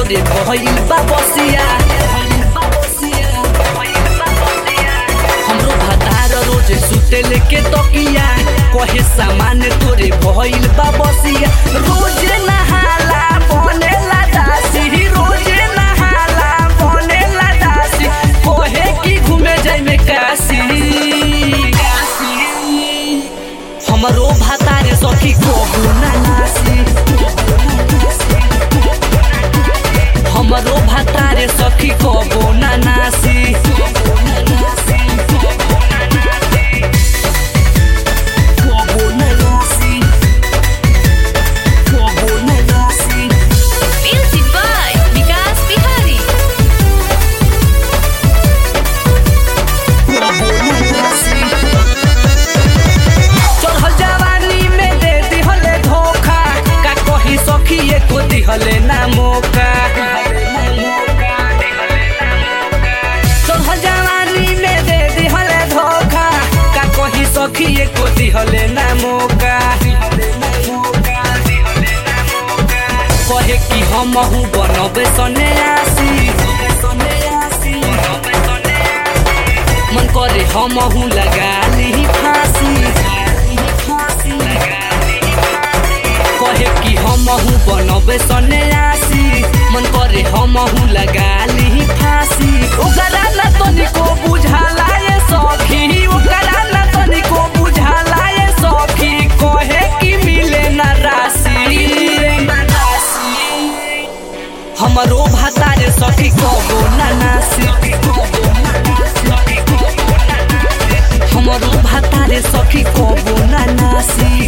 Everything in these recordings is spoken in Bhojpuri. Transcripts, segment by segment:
तोरे भइल बा बसिया हमरो भतार रोज सुते लेके तकिया कहे सामान तोरे भइल बा बसिया रोज नहाला बनेला दासी रोज नहाला बनेला दासी कहे कि घूमे जाई में काशी हमरो भातारे सखी कहू ना नासी हमरो भातारे सखी कहू ना नासी कहू ना नासी कहू ना नासी Music by Vikas Bihari. चढ़ल जवानी में दे दिहले धोखा का कही सखी एको दिहले ना मौका चढ़ल जवानी में दे दिहले धोखा का कही सखी एको दिहले ना मौका कहे कि हम बनबे सने आसी मन करे हम लगा ली फांसी कहे कि हम बनबे सने आसी मन करे हम लगा ली फांसी ओकरा न तनिको बुझाला ये सखी ओकरा न तनिको बुझाला ये सखी कहे कि मिले न राशि हमरो भातारे सखी कबो ना नासी हमरो भातारे सखी कबो ना नासी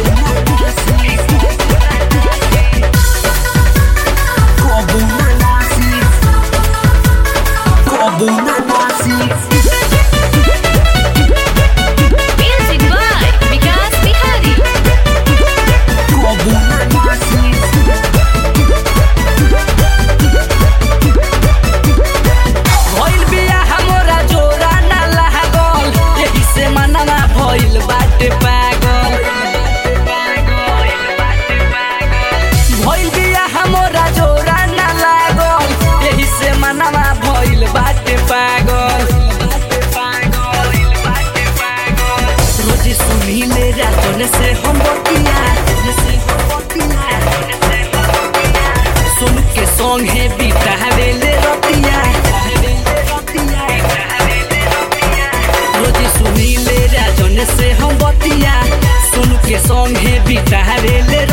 कबो ना नासी कबो ना नासी Music by Vikas Bihari. कबो ना नासी भइल बिया हमरा जोरा ना लागल एही से मनवा भइल बाटे पागल भइल बिया हमरा जोरा ना लागल एही से मनवा भइल बाटे पागल रोज सुनिले रातन से हम बतिया सुन के संगे बितावेले रतिया रोज सुनिले राजन से हम बतिया सुन के संगे बितावेले